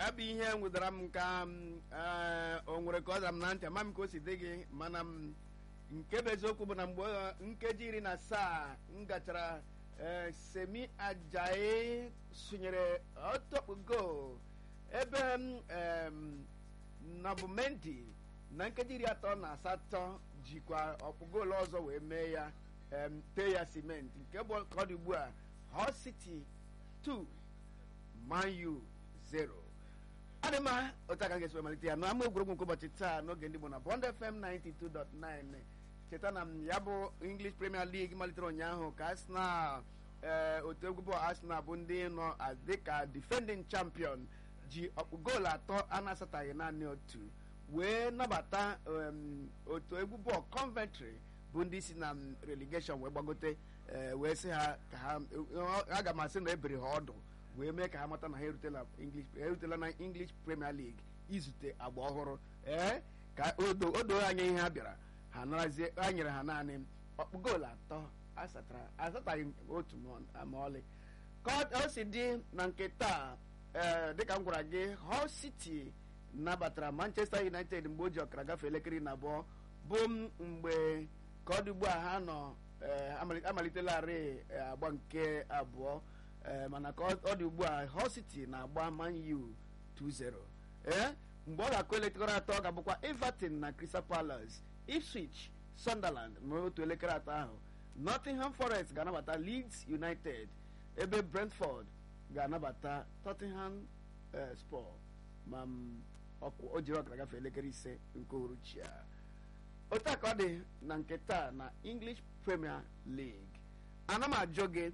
ya bụ ihe nwụdara m ka m, ee, o nwere ka ọ dara m na ntị ama m ka o si dị gị mana m nke bụ eziokwu bụ na mgbe ọ- nkeji iri na asaa m gachara ee, semi ajayi sụnyere ọtọkpu gol ebe m em, nabumendi na nkeji iri atọ na asatọ jikwa ọkpụ goolu ọzọ wee mee ya em, tee ya simenti nke bụ ka ọ dị ugbu a Hull City 2 Man U 0 ọ dị mma otu aka ga-esi wee malite ya n'ama egwuregwu nke ụbọchị taa n'oge ndị Igbo na Bond FM 92.9 cheta na m ya bụ English Premier League malitere ụnyaahụ ka Arsenal ee otu egwu bọọlụ Arsenal bụ ndị nọ a- dịka defending champion ji ọkpụ goolu atọ a na-asataghị naanị otu wee nabata em, otu egwu bọọlụ Coventry bụ ndị si na m, relegation wee gbagote ee, wee sị ha ka ha aga m asị na ebere ha ọdụ wee mee ka ha mata na ha erutela English ha erutela na English Premier League izute agba ọhụrụ ee ka o do- o doo anya ihe ha bịara ha narazie ha nyere ha naanị ọkpụ goolu atọ asatara asataghị otu ma- ma ọlị ka ọ- o si dị na nke taa ee dịka m gwara gị Hull City nabatara Manchester United mgbe o ji ọkara gafee elekere iri na abụọ bụ m mgbe ka ọ dị ugbu a ha nọ ee, amali- amalitelarị ee, agba nke abụọ ee, mana ka ọ ọ dị ugbu a Hull City na-agba Man U 2-0 ee mgbe ọ ga-akụ elekere atọ ọ ga-abụkwa Everton na Crystal Palace Ipswich Sunderland ma otu elekere atọ ahụ Nottingham Forest ga-anabata Leeds United ebe Brentford ga-anabata Tottenham eh, Spur ma m, ọkụ o jiri ọkara gafee elekere ise nke uhuruchi a otu a ka ọ dị na nke taa na English Premier League ana m ajụ gị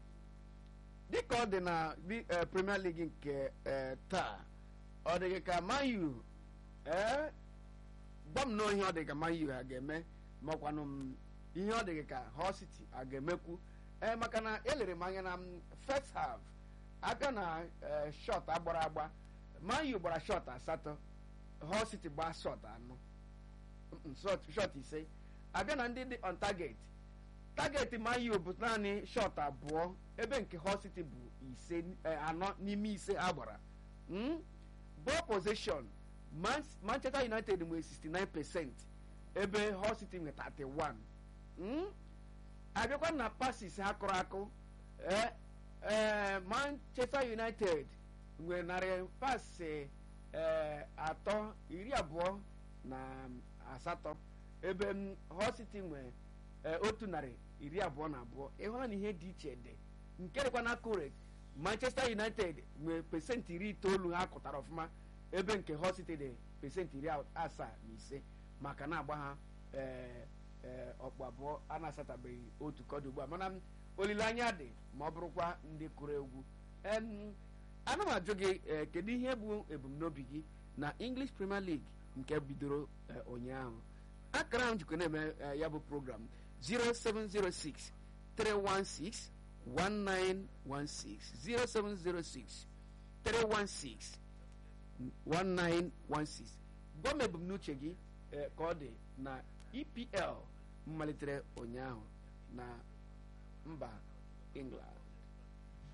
dịka ọ dị na bi- eh, Premier League nke eh, taa ọ dị gị ka Man U ee gwa m na ihe ọ dị ka Man U ha ga-eme makwanụ m ihe ọ dị gị ka Hull City a ga-emekwu ee maka na elere m anya na m first half abịa na eh, shot agbara agba Man U gbara shot asatọ Hull City gbaa shot anọ Mm, shot shot ise abịa na ndị dị on target target Man U bụ naanị shot abụọ ebe nke Hull City bụ ise eh, anọ n'ime ise ha gbara Mm? ball possession Man Manchester United nwere 69 percent ebe Hull City nwere 31 Mm? abịakwa na passes ha kụrụ akụ eh, eh, Manchester United nwere narị pasị eh, atọ iri abụọ na asatọ ebe m, Hull City nwere eh, otu narị iri abụọ na abụọ ịhụla na ihe dị iche dị nke dịkwa na correct Manchester United nwere pesentị iri itoolu ha kụtara ọfụma ebe nke Hull City dị pesentị iri asaa na ise maka na agba ha eh, eh, ọkpụ abụọ a na-asatabeghị otu kọdụ ugbu a mana m, olileanya dị ma ọ bụrụkwa ndị kụrụ egwu Em, ana m ajụ gị eh, kedu ihe bụ ebumnobi gị na English Premier League nke bidoro eh, ụnyaahụ akara ahụ jikwa na-eme eh, ya bụ program 0706 316 1916 0706 316 1916 gwa m ebumnuche gị eh, ka ọ dị na EPL malitere ụnyaahụ na mba England